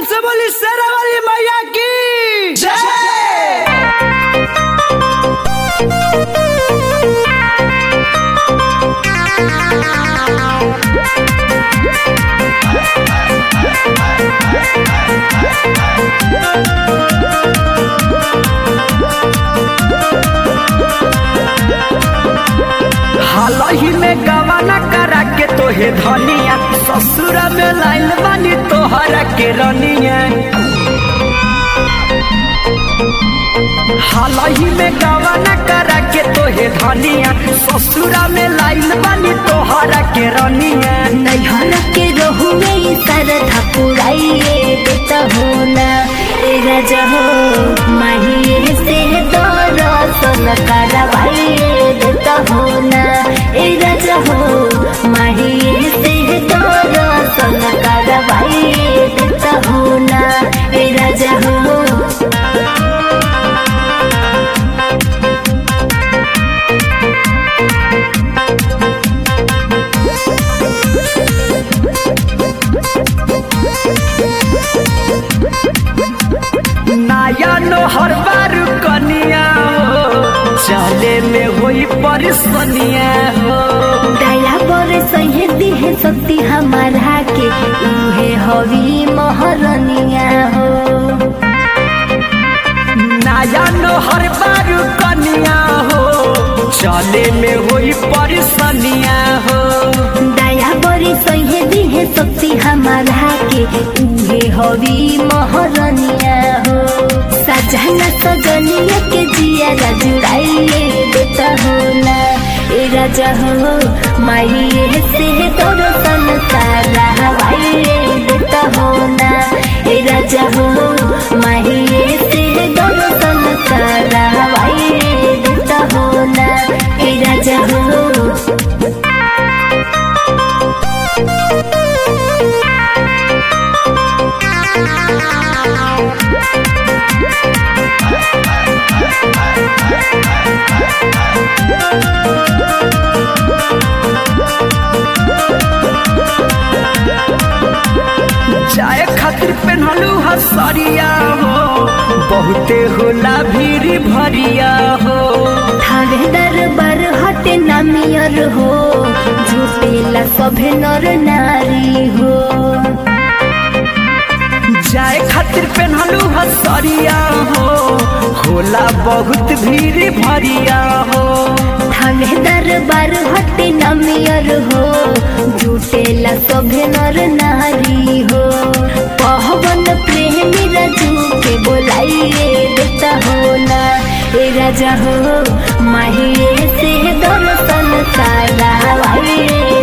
से बोली शेरा वाली मैया की जय हालही में गवाना करा के तोहे धनिया ससुरा में लाइल बानी तोहरा के रनिया हालही में गवाना करा के तोहे धनिया ससुरा में लाइल बानी तोहरा के रनिया नैहर के रहू में सरधा पुराइए देता हो ना ए राजा हो माहिए से दर्शन करवाइए देता हो ना ए राजा हो माहिए से दर्शन करवाइए देता हो ना ए राजा हो नया नो हर बार कनिया हो चले में होई परिसनिया हो दया पर सहे दिहे शक्ति हमारा के उहे हवी महरनिया हो नया नो हर बार कनिया हो चले में होई परिसनिया हो दया बड़ी सहे दिहे शक्ति हमारा के उहे हवी महरनिया हो सजना सजनिया के जिया जुड़ाइए देता हो ना ए राजा हो माहिए से दर्शन सारा हवाइए देता हो ना ए राजा हो माहिए से दर्शन सारा हवाइए देता हो ना ए राजा हो जाए खातिर पेन्हलू हसरिया हो बहुते होला भीड़ भरिया हो थारे दरबार हटे नामियर हो झूठेला सभे नर नारी हो जाए खातिर पेन्हलू हसरिया हो होला बहुत भीड़ भरिया हो थारे दरबार हटे नामियर हो झूठेला सभे नर नारी हो पहवन प्रेमी राजू के बोलाइए देता हो ना ए राजा हो माहिए से दर्शन सारा हवाइए